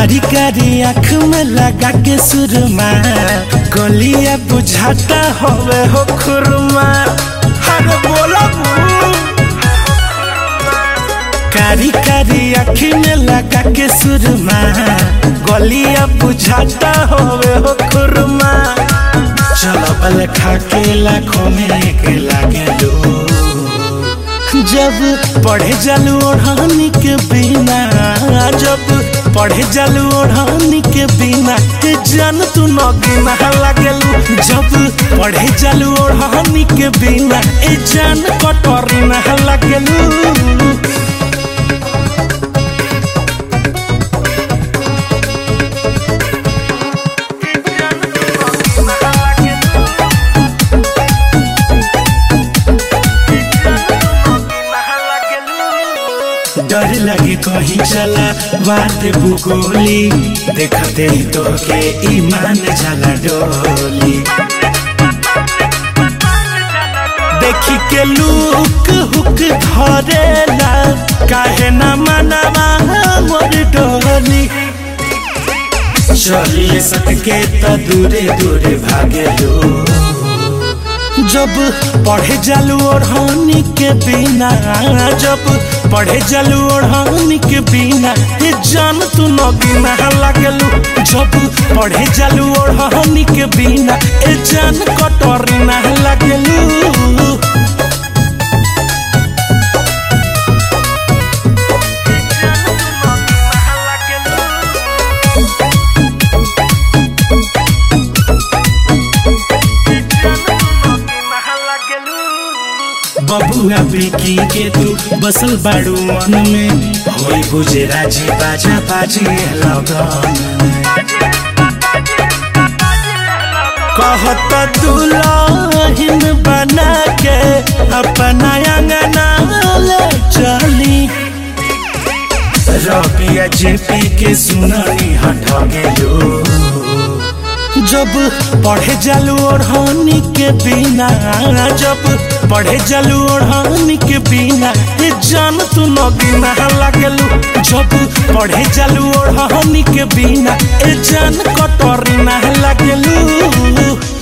कारी कारी आँख में लगा के सुरमा गलिया बुझाता होवे हो खुरमा अरे बोला कारी कारी आँखी में लगा के सुरमा गलिया बुझाता होवे हो खुरमा चलो बल खा के लाखों में एक लागे लो जब पढ़े जालू ओढ़ानी के बिना जब पढ़े जालू ओढ़ानी के बिना के जान तू नगीना लागेलू जब पढ़े जालू ओढ़ानी के बिना ए जान कटोरी ना लागेलू डर लगे कहीं चला बात भूगोली देखते ही तो के ईमान जाला डोली देखी के लुक हुक धरेला काहे ना मनवा मोर डोली चलिए सटके तो दूरे दूरे भागे लो जब पढ़े जालू ओढ़ानी के बिना जब पढ़े जालू ओढ़ानी के बिना ये जान तू नगीना लागलू जब पढ़े जालू ओढ़ानी के बिना ये जान कटोरी ना लागलू बबुआ बेकी के तू बसल बाड़ू मन में होई बुझे राजी बाजा बाजी लगन कहत दुल्हन बना के अपना अंगना ले चली रबिया जेपी के सुननी हट गेलो जब पढ़े जालू ओढ़ानी के बिना जब पढ़े जालू ओढ़ानी के बिना ये जान तू नगीना लागलू जब पढ़े जालू ओढ़ानी के बिना ये जान कटोरी ना लागलू